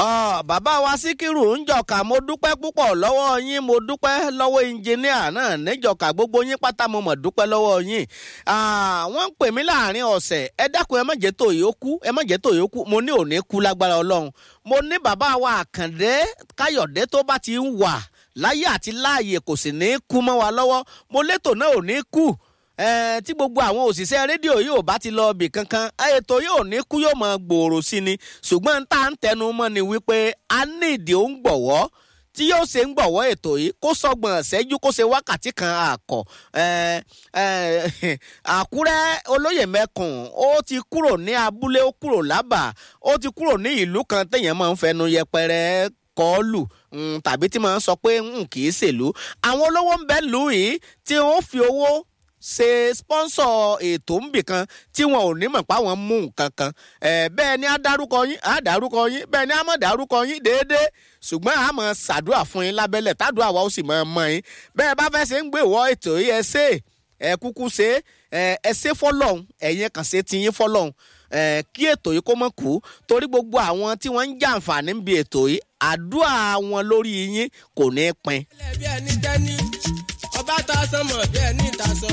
Ọ, bàbá wa síkírù ń jọkà mo dúpẹ́ púpọ̀ lọ́wọ́ yín mo dúpẹ́ lọ́wọ́ ìnjìníà náà níjọkà gbogbo yín pátá mo mọ̀ dúpẹ́ lọ́wọ́ yín Ah, wọ́n ń pè mí láàrin ọ̀sẹ̀ ẹ dákun ẹ má jẹ́ tó yìí ó kú ẹ má jẹ́ tó yìí ó kú mo ní òní kú lágbára ọlọ́run mo ní bàbá wa àkàndé káyọ̀dé tó bá ti ń wà láyé àti láàyè kò sì ní kú mọ́ wa lọ́wọ́ mo létò náà ò ní kú Eh, tí gbogbo àwọn òṣìṣẹ́ rédíò yóò bá ti lọ ibì kankan ètò yóò ní kú yóò máa gbòòrò sí ni ṣùgbọ́n tá à ń tẹnu mọ́ ni wípé a ní ìdí òun gbọ̀wọ́ tí yóò ṣe ń gbọ̀wọ́ ètò yìí kó sọgbọ̀n ṣẹ́jú kó ṣe wákàtí kan àkọ́ Eh, eh, àkúrẹ́ olóyè mẹ́kùn ó ti kúrò ní abúlé ó kúrò lábà ó ti kúrò ní ìlú kan téèyàn máa ń fẹnu yẹpẹrẹ kọlù mm, tàbí tí máa ń sọ pé mm, kì í ṣèlú àwọn olówó ń bẹ lù yìí tí wọ́n fi owó ṣe sponsor ètò ńbìkan tí wọn ò ní mọ̀ pé àwọn mú nǹkan kan ẹ̀ bẹ́ẹ̀ ni á dárúkọ yín á dárúkọ yín bẹ́ẹ̀ ni á mọ̀ dárúkọ yín déédéé ṣùgbọ́n a máa ṣàdúrà fún yín lábẹ́lẹ̀ tádùá wa ó sì máa mọ yín bẹ́ẹ̀ bá fẹ́ ṣe ń gbé ìwọ ètò yìí ẹ ṣe ẹ kúkú ṣe ẹ ẹ ṣe fọlọ́hún ẹ̀yin kàn ṣe ti yín fọlọ́hún ẹ kí ètò yìí kó mọ̀ kú torí gbogbo àwọn tí wọ́n ń jàǹfààní níbi ètò yìí àdúrà wọn lórí yín kò ní pin bí ẹni tẹ́ni ọba ta sánmọ̀ bí ẹni ta sọ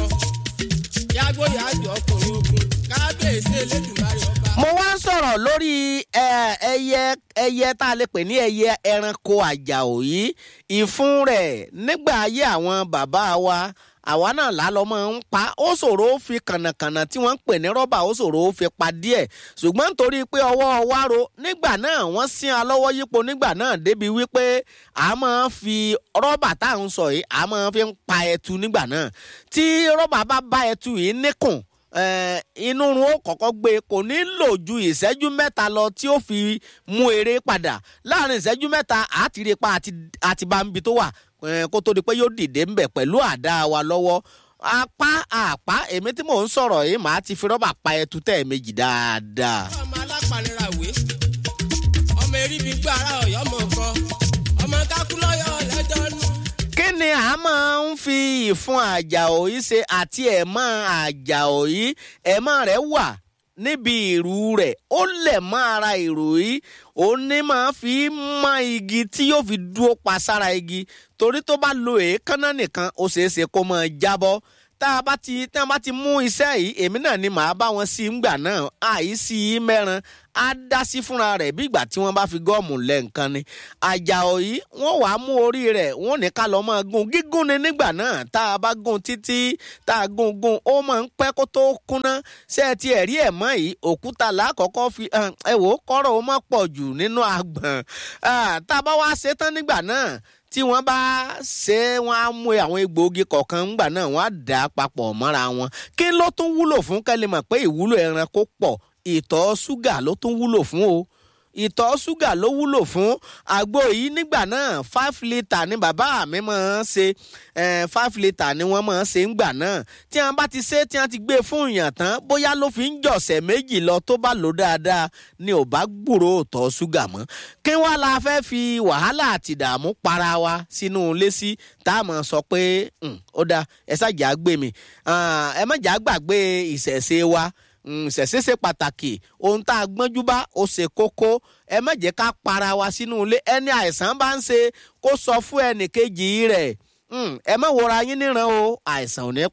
yàgbó yàjọ ọkùnrin ogun kábíyèsí elédùnmarè ọba. mo wá ń sọ̀rọ̀ lórí ẹ, ẹyẹ ẹyẹ tá a lè pè ní ẹyẹ ẹranko àjàò yìí ìfun rẹ̀ nígbà ayé àwọn bàbá wa àwa náà lálọ́ máa ń pa ó ṣòro ó fi kànàkànà tí wọ́n ń pè ní rọ́bà ó ṣòro ó fi pa díẹ̀ ṣùgbọ́n nítorí pé ọwọ́ wa ro nígbà náà wọ́n sín a lọ́wọ́ yípo nígbà náà débi wípé a máa ń fi rọ́bà tá à ń sọ yìí a máa fi ń pa ẹtu nígbà náà tí rọ́bà bá bá ẹtu yìí níkùn eh, inú run ó kọ́kọ́ gbé kò ní lò ju ìṣẹ́jú mẹ́ta lọ tí ó fi mú eré padà láàrin ìṣẹ́jú mẹ́ta àtìrí pa àti àti bá ń bi tó wà eh, kó tó di pé yóò dìde ńbẹ̀ pẹ̀lú àdá wa lọ́wọ́ apá àpá èmi tí mò ń sọ̀rọ̀ yìí màá ti fi rọ́bà pa ẹtu tẹ̀ méjì dáadáa. ọmọ alápànira wé ọmọ eribi gbọ́ ara ọ̀yọ́ mọ̀ kan ọmọ kákúlọ́yọ̀ lẹ́jọ́ nù. kí ni a máa ń fi ìfun àjàò yìí ṣe àti ẹ̀mọ́ àjàò yìí ẹ̀mọ́ rẹ̀ wà níbi ìrù rẹ̀ ó lẹ̀ mọ́ ara ìrù yìí ó ní máa fi mọ igi tí yóò fi dúró pa sára igi torí tó bá lo èékánná nìkan ó ṣeé ṣe kó máa jábọ́ tá a bá ti tá a bá ti mú iṣẹ́ yìí èmi náà ni màá bá wọn sí ngbà náà àìsí mẹ́ran á dá sí fúnra rẹ̀ bí ìgbà tí wọ́n bá fi gọ́ọ̀mù lẹ̀ nǹkan ni àjàò yìí wọ́n wàá mú orí rẹ̀ wọ́n ní ká lọ́ọ́ máa gún gígùn ni nígbà náà tá a bá gún títí tá a gún gún ó máa ń pẹ́ kó tó kúnná ṣé ẹ ti ẹ̀rí ẹ̀ mọ́ yìí òkúta làákọ́kọ́ fi hàn, ẹ wò ó kọ́rọ̀ ó má pọ̀ jù nínú àgbọ̀n Ah, tá a bá wá ṣe tán nígbà náà tí wọ́n bá ṣe wọ́n á mú àwọn egbòogi kọ̀ọ̀kan ńgbà náà wọ́n á dà á papọ̀ mọ́ra wọn kí ló tún wúlò fún kẹ́lẹ́ mọ̀ pé ìwúlò ẹranko pọ̀ ìtọ̀ ṣúgà ló tún wúlò fún o ìtọ̀ ṣúgà ló wúlò fún àgbo yìí nígbà náà five litre ni bàbá mi máa ń ṣe eh, five litre ni wọ́n máa ń ṣe ńgbà náà tí wọ́n bá ti ṣe tí wọ́n ti gbé e fún ìyàn tán bóyá ló fi ń jọ̀sẹ̀ méjì lọ tó bá lò dáadáa ni ò bá gbúrò ìtọ̀ ṣúgà mọ́ kí wá la fẹ́ fi wàhálà àti ìdààmú para wa sínú ilé sí tá a máa sọ pé "Hmm, ó dáa ẹ ṣàjà gbé mi Ah, ẹ má jà gbàgbé ìṣẹ̀ṣe wa ṣẹ̀ṣẹ̀ ṣe pàtàkì ohun tá a gbọ́njú bá ó ṣe kókó ẹ má jẹ́ ká para wa sínú ilé ẹni àìsàn bá ń ṣe kó sọ fún ẹnì kejì rẹ̀ ẹ má wọra yín níran o àìsàn ò ní